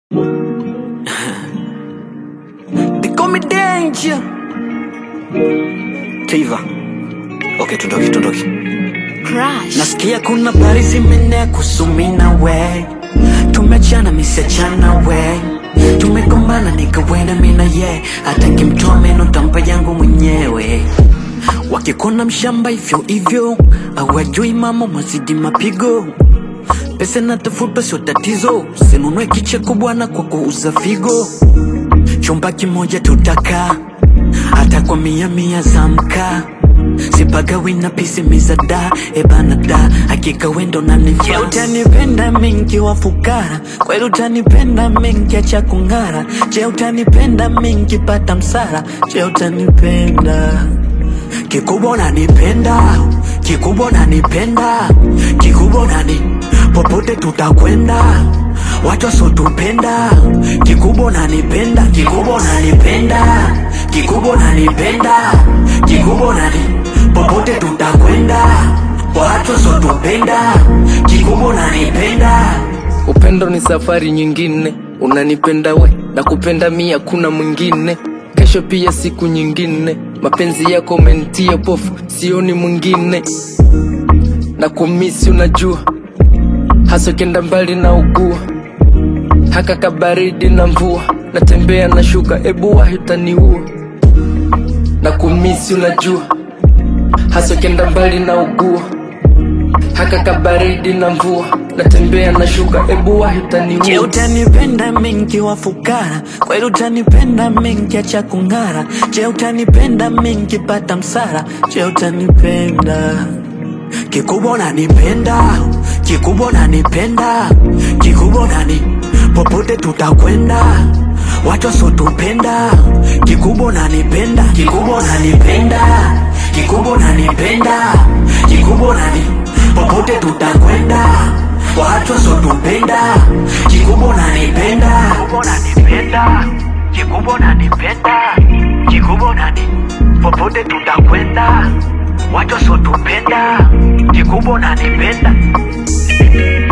They call me danger. Tiva. Okay, tundoki, tundoki. Crush. Nasikia kuna habari zimeenea kuhusu mimi na we. Tumeachana misiachana we. Tumegombana nikawenda mimi na ye. Hata nkimtoa meno tampa yangu mwenyewe. Wakikona mshamba hivyo hivyo, hawajui mama mwazidi mapigo. Pesa natafuta sio tatizo, sinunue kicheko bwana kwa kuuza figo. Chumba kimoja tutakaa hata kwa mia mia za mkaa sipagawi na pisi mizada ebana da hakika wendo nanifaa utanipenda mingi wa fukara kweli utanipenda mingi acha kung'ara je utanipenda mingi pata msara je utanipenda kikubwa unanipenda kikubwa unanipenda kikubwa unani popote tutakwenda watu wasotupenda kikubwa unanipenda kikubwa unanipenda kikubwa unanipenda kikubwa unani popote tutakwenda watu wasotupenda kikubwa unanipenda Upendo ni safari nyingine, unanipenda we na kupenda mi hakuna mwingine. Kesho pia siku nyingine, mapenzi yako umenitia pofu, sioni mwingine. Na kumisi unajua, hasa kenda mbali na ugua, haka kabaridi na mvua, natembea na shuka, ebu wahi utaniua. Na kumisi unajua, hasa kenda mbali na ugua haka kabaridi na mvua natembea na shuka ebu wahi Je, utaniua utanipenda mingi wa fukara? Kweli utanipenda mingi acha kung'ara? Je, utanipenda mingi pata msara? Je, utanipenda kikubwa unanipenda, kikubwa unanipenda, kikubwa unani popote tutakwenda watu wasotupenda, kikubwa unanipenda, kikubwa unanipenda, kikubwa unanipenda, kikubwa unani popote tutakwenda watu wasotupenda, kikubwa unanipenda, kikubwa unanipenda, kikubwa unanipenda, kikubwa unani popote tutakwenda watu wasotupenda, kikubwa unanipenda